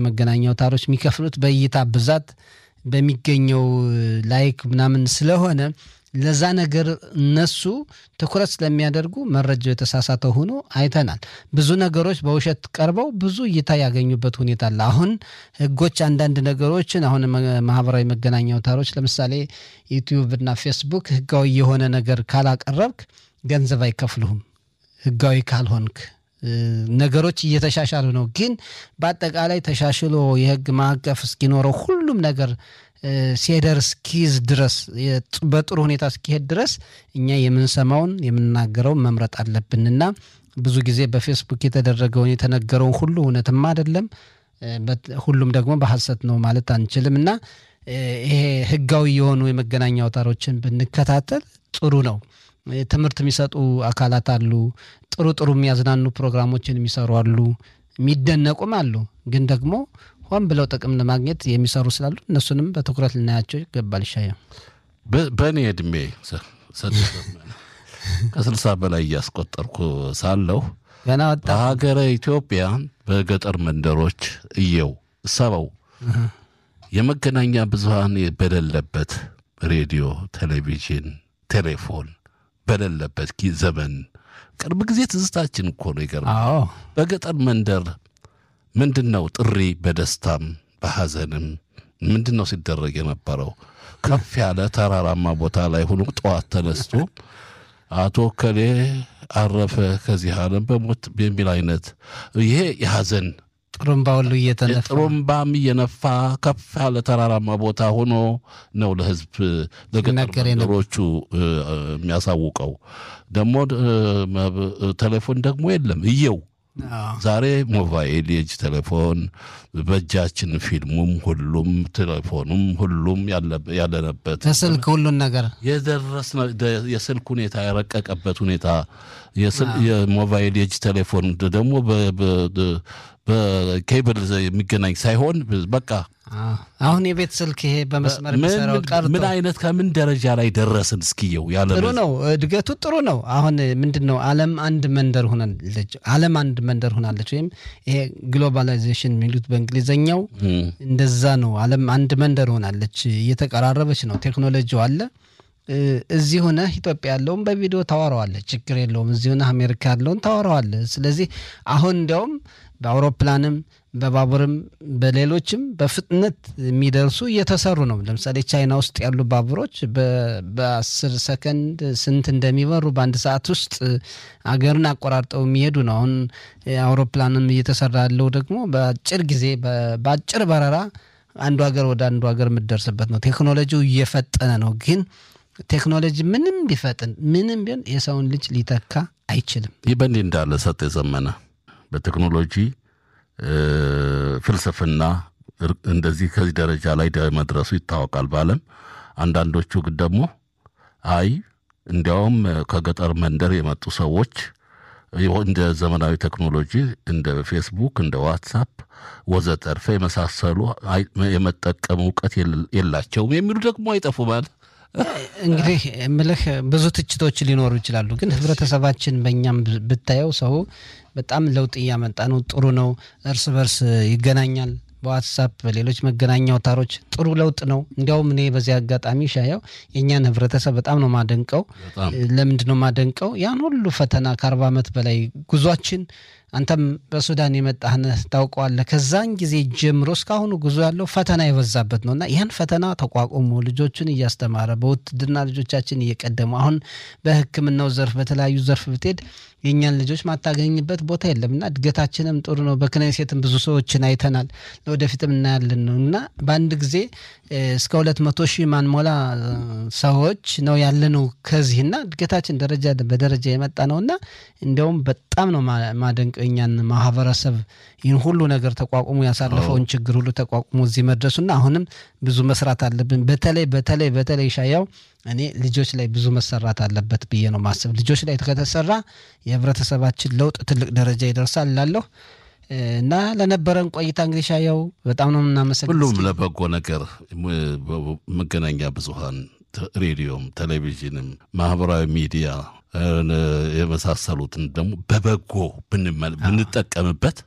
መገናኛ አውታሮች የሚከፍሉት በእይታ ብዛት በሚገኘው ላይክ ምናምን ስለሆነ ለዛ ነገር እነሱ ትኩረት ስለሚያደርጉ መረጃው የተሳሳተ ሆኖ አይተናል። ብዙ ነገሮች በውሸት ቀርበው ብዙ እይታ ያገኙበት ሁኔታ አለ። አሁን ህጎች አንዳንድ ነገሮችን አሁን ማህበራዊ መገናኛ አውታሮች ለምሳሌ ዩቲዩብ እና ፌስቡክ ህጋዊ የሆነ ነገር ካላቀረብክ ገንዘብ አይከፍልሁም ህጋዊ ካልሆንክ ነገሮች እየተሻሻሉ ነው። ግን በአጠቃላይ ተሻሽሎ የህግ ማዕቀፍ እስኪኖረው ሁሉም ነገር ሲሄደር እስኪይዝ ድረስ በጥሩ ሁኔታ እስኪሄድ ድረስ እኛ የምንሰማውን የምናገረውን መምረጥ አለብንና ብዙ ጊዜ በፌስቡክ የተደረገውን የተነገረውን ሁሉ እውነትም አይደለም፣ ሁሉም ደግሞ በሐሰት ነው ማለት አንችልም እና ይሄ ህጋዊ የሆኑ የመገናኛ አውታሮችን ብንከታተል ጥሩ ነው። ትምህርት የሚሰጡ አካላት አሉ። ጥሩ ጥሩ የሚያዝናኑ ፕሮግራሞችን የሚሰሩ አሉ። የሚደነቁም አሉ። ግን ደግሞ ሆን ብለው ጥቅም ለማግኘት የሚሰሩ ስላሉ እነሱንም በትኩረት ልናያቸው ይገባል። ይሻየው በእኔ እድሜ ከስልሳ በላይ እያስቆጠርኩ ሳለሁ ገና ወጣ በሀገረ ኢትዮጵያ በገጠር መንደሮች እየው ሰበው የመገናኛ ብዙሃን በሌለበት ሬዲዮ፣ ቴሌቪዥን፣ ቴሌፎን በሌለበት ዘመን ቅርብ ጊዜ ትዝታችን እኮ ነው። ይገርማል። አዎ በገጠር መንደር ምንድን ነው ጥሪ በደስታም በሐዘንም ምንድን ነው ሲደረግ የነበረው? ከፍ ያለ ተራራማ ቦታ ላይ ሆኖ ጠዋት ተነስቶ አቶ ከሌ አረፈ ከዚህ ዓለም በሞት የሚል አይነት ይሄ የሐዘን ጥሩምባ ሁሉ እየተነፋ ጥሩምባም እየነፋ ከፍ ያለ ተራራማ ቦታ ሆኖ ነው ለሕዝብ ለገጠር ሲናገር የነበረው። መንደሮቹ የሚያሳውቀው። ደግሞ ቴሌፎን ደግሞ የለም እየው አዎ። ዛሬ ሞባይል የእጅ ቴሌፎን በእጃችን ፊልሙም ሁሉም ቴሌፎኑም ሁሉም ያለ- ያለነበት በስልክ ሁሉን ነገር የደረስነ ደ- የስልክ ሁኔታ የረቀቀበት ሁኔታ የስል- የሞባይል የእጅ ቴሌፎን ደግሞ በ- በ- ደ- በኬብል የሚገናኝ ሳይሆን በቃ አዎ። አሁን የቤት ስልክ ይሄ በመስመር ምን የሚሰራው ቀርቶ ምን አይነት ከምን ደረጃ ላይ ደረስን? እስኪየው ያለ ጥሩ ነው። እድገቱ ጥሩ ነው። አሁን ምንድን ነው ዓለም አንድ መንደር ሆናለች። ዓለም አንድ መንደር ሆናለች። ወይም ይሄ ግሎባላይዜሽን የሚሉት በእንግሊዘኛው እንደዛ ነው። ዓለም አንድ መንደር ሆናለች፣ እየተቀራረበች ነው። ቴክኖሎጂው አለ። እ፣ እዚህ ሆነህ ኢትዮጵያ ያለውን በቪዲዮ ታወራዋለህ፣ ችግር የለውም። እዚህ ሆነህ አሜሪካ ያለውን ታወራዋለህ። ስለዚህ አሁን እንዲያውም በአውሮፕላንም በባቡርም በሌሎችም በፍጥነት የሚደርሱ እየተሰሩ ነው። ለምሳሌ ቻይና ውስጥ ያሉ ባቡሮች በ- በአስር ሰከንድ ስንት እንደሚበሩ በአንድ ሰዓት ውስጥ አገርን አቆራርጠው የሚሄዱ ነው። አሁን አውሮፕላንም እየተሰራ ያለው ደግሞ በአጭር ጊዜ በ- በአጭር በረራ አንዱ ሀገር ወደ አንዱ ሀገር የምትደርስበት ነው። ቴክኖሎጂው እየፈጠነ ነው። ግን ቴክኖሎጂ ምንም ቢፈጥን ምንም ቢሆን የሰውን ልጅ ሊተካ አይችልም። ይህ በእንዲህ እንዳለ ሰጥ የዘመነ በቴክኖሎጂ እ፣ ፍልስፍና እር- እንደዚህ ከዚህ ደረጃ ላይ ደ- መድረሱ ይታወቃል በዓለም። አንዳንዶቹ ግን ደግሞ አይ እንዲያውም እ፣ ከገጠር መንደር የመጡ ሰዎች ይኸው እንደ ዘመናዊ ቴክኖሎጂ እንደ ፌስቡክ፣ እንደ ዋትሳፕ ወዘተርፈ የመሳሰሉ አይ- የመጠቀም እውቀት የለ- የላቸውም የሚሉ ደግሞ አይጠፉም። እንግዲህ ምልህ ብዙ ትችቶች ሊኖሩ ይችላሉ። ግን ህብረተሰባችን በእኛም ብ- ብታየው ሰው በጣም ለውጥ እያመጣ ነው። ጥሩ ነው። እርስ በርስ ይገናኛል። በዋትሳፕ በሌሎች መገናኛ አውታሮች ጥሩ ለውጥ ነው። እንዲያውም እኔ በዚህ አጋጣሚ ሻየው የእኛን ህብረተሰብ በጣም ነው ማደንቀው። በጣም ለምንድን ነው ማደንቀው? ያን ሁሉ ፈተና ከአርባ ዓመት በላይ ጉዟችን አንተም በሱዳን የመጣህ ነህ ታውቀዋለህ። ከዛን ጊዜ ጀምሮ እስካሁኑ ጉዞ ያለው ፈተና የበዛበት ነው እና ያን ፈተና ተቋቁሞ ልጆቹን እያስተማረ በውትድርና ልጆቻችን እየቀደሙ አሁን በሕክምናው ዘርፍ በተለያዩ ዘርፍ ብትሄድ የእኛን ልጆች ማታገኝበት ቦታ የለም እና እድገታችንም ጥሩ ነው። በክነሴትም ብዙ ሰዎችን አይተናል። ለወደፊትም እናያለን ነው እና በአንድ ጊዜ እ፣ እስከ ሁለት መቶ ሺህ ማንሞላ እ፣ ሰዎች ነው ያለነው ከዚህ እና እድገታችን ደረጃ በደረጃ የመጣ ነው እና እንዲያውም በጣም ነው ማ- ማደንቀው የእኛን ማህበረሰብ ይህን ሁሉ ነገር ተቋቁሞ ያሳለፈውን ችግር ሁሉ ተቋቁሞ እዚህ መድረሱና አሁንም ብዙ መስራት አለብን። በተለይ በተለይ በተለይ ሻያው እኔ ልጆች ላይ ብዙ መሰራት አለበት ብዬ ነው ማስብ። ልጆች ላይ ከተሰራ የህብረተሰባችን ለውጥ ትልቅ ደረጃ ይደርሳል እላለሁ እ፣ እና ለነበረን ቆይታ እንግዲህ ሻያው በጣም ነው የምናመሰግን። ሁሉም ለበጎ ነገር ም- በ- መገናኛ ብዙሃን ተ- ሬዲዮም፣ ቴሌቪዥንም፣ ማህበራዊ ሚዲያ እ፣ የመሳሰሉትን ደግሞ በበጎ ብንመ- ብንጠቀምበት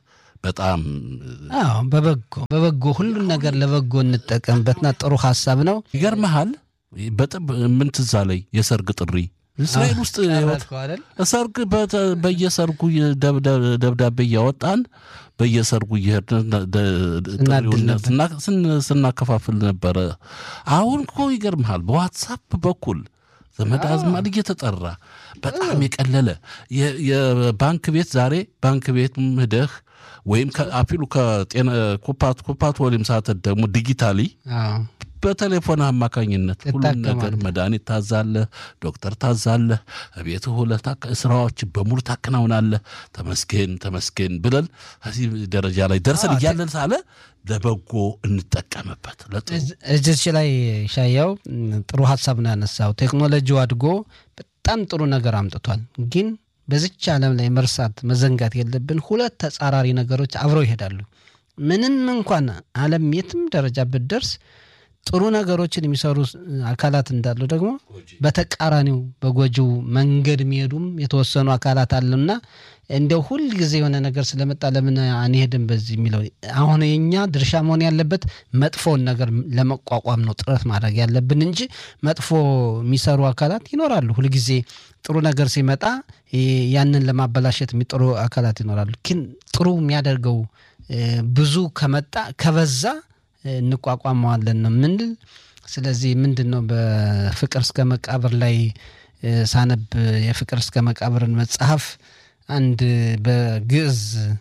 በጣም አዎ በበጎ በበጎ ሁሉን ነገር ለበጎ እንጠቀምበትና ጥሩ ሀሳብ ነው። ይገርመሃል። በጥብ ምን ትዝ አለኝ የሰርግ ጥሪ እስራኤል ውስጥ ቀረብከው አይደል? ሰርግ በተ- በየሰርጉ ደብ- ደብ- ደብዳቤ እያወጣን በየሰርጉ እየሄድን ደ- ጥሪውን ነበር። ስና- ስን- ስናከፋፍል ነበረ። አሁን እኮ ይገርምሃል በዋትሳፕ በኩል ዘመድ አዝማድ እየተጠራ በጣም የቀለለ የ- የባንክ ቤት ዛሬ ባንክ ቤት ሂደህ ወይም አፊሉ ከጤና ኮፓት ኮፓት ወሊም ሳተት ደግሞ ዲጂታሊ አዎ በቴሌፎን አማካኝነት ሁሉን ነገር ትታከማለህ። መድኃኒት ታዛለህ፣ ዶክተር ታዛለህ፣ ቤት ሁለት ስራዎች በሙሉ ታከናውናለህ። ተመስገን ተመስገን ብለን እዚህ ደረጃ ላይ ደርሰን እያለን ሳለ ለበጎ እንጠቀምበት። ለጥሩ እዚ- እዚች ላይ ሻያው ም፣ ጥሩ ሀሳብ ነው ያነሳው። ቴክኖሎጂው አድጎ በጣም ጥሩ ነገር አምጥቷል። ግን በዚች ዓለም ላይ መርሳት መዘንጋት የለብን ሁለት ተጻራሪ ነገሮች አብረው ይሄዳሉ። ምንም እንኳን ዓለም የትም ደረጃ ብትደርስ ጥሩ ነገሮችን የሚሰሩ ስ- አካላት እንዳሉ ደግሞ በተቃራኒው በጎጂው መንገድ የሚሄዱም የተወሰኑ አካላት አሉና እንደው ሁል ጊዜ የሆነ ነገር ስለመጣ ለምን አንሄድም በዚህ የሚለው አሁን የኛ ድርሻ መሆን ያለበት መጥፎውን ነገር ለመቋቋም ነው ጥረት ማድረግ ያለብን እንጂ መጥፎ የሚሰሩ አካላት ይኖራሉ። ሁልጊዜ ጥሩ ነገር ሲመጣ እ፣ ያንን ለማበላሸት የሚጥሩ አካላት ይኖራሉ። ግን ጥሩ የሚያደርገው እ፣ ብዙ ከመጣ ከበዛ እ፣ እንቋቋመዋለን ነው ምንል። ስለዚህ ምንድን ነው በፍቅር እስከ መቃብር ላይ እ፣ ሳነብ የፍቅር እስከ መቃብርን መጽሐፍ አንድ በግዕዝ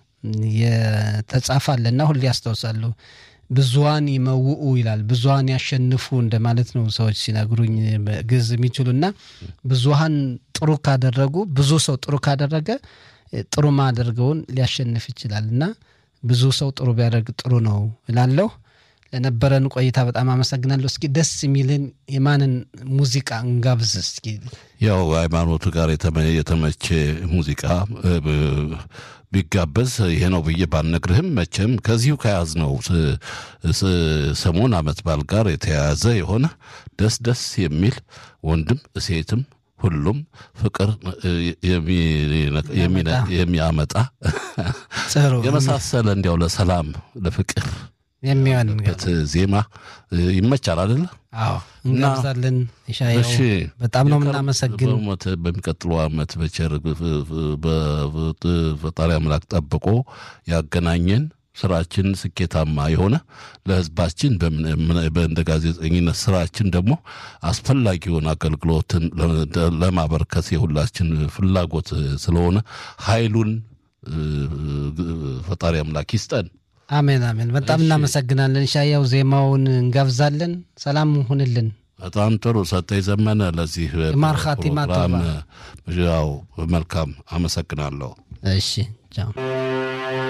የተጻፈ አለና ሁሌ ያስታውሳለሁ። ብዙሃን ይመውኡ ይላል። ብዙሃን ያሸንፉ እንደማለት ነው ሰዎች ሲነግሩኝ በግዕዝ የሚችሉና ብዙሃን ጥሩ ካደረጉ ብዙ ሰው ጥሩ ካደረገ እ፣ ጥሩ ማደርገውን ሊያሸንፍ ይችላል እና ብዙ ሰው ጥሩ ቢያደርግ ጥሩ ነው እላለሁ። ለነበረን ቆይታ በጣም አመሰግናለሁ። እስኪ ደስ የሚልን የማንን ሙዚቃ እንጋብዝ እስኪ? ያው ሃይማኖቱ ጋር የተመ- የተመቸ ሙዚቃ እ፣ ብ- ቢጋበዝ ይሄ ነው ብዬ ባልነግርህም መቼም ከዚሁ ከያዝነው ስ- ስ- ሰሞን ዓመት በዓል ጋር የተያያዘ የሆነ ደስ ደስ የሚል ወንድም ሴትም ሁሉም ፍቅር እ፣ የሚ- የሚነ- የሚያመጣ ጥሩ የመሳሰለ እንዲያው ለሰላም ለፍቅር የሚሆን በት ዜማ እ፣ ይመቻል አይደለ? አዎ እንጋብዛለን። ሻየው እሺ በጣም ነው የቀር- የምናመሰግን። በእውነት በሚቀጥለው ዓመት በቸር በፈጣሪ አምላክ ጠብቆ ያገናኘን ስራችን ስኬታማ የሆነ ለሕዝባችን በምን- እንደ ጋዜጠኝነት ስራችን ደግሞ አስፈላጊውን አገልግሎትን ለ- ለማበርከት የሁላችን ፍላጎት ስለሆነ ኃይሉን እ፣ ፈጣሪ አምላክ ይስጠን። አሜን አሜን። በጣም እናመሰግናለን። ሻያው ዜማውን እንጋብዛለን። ሰላም ሁንልን። በጣም ጥሩ ሰጠኝ ዘመነ ለዚህ ማር ኻቲማ ፕሮግራም ቶባ። ያው መልካም አመሰግናለሁ። እሺ ቻው።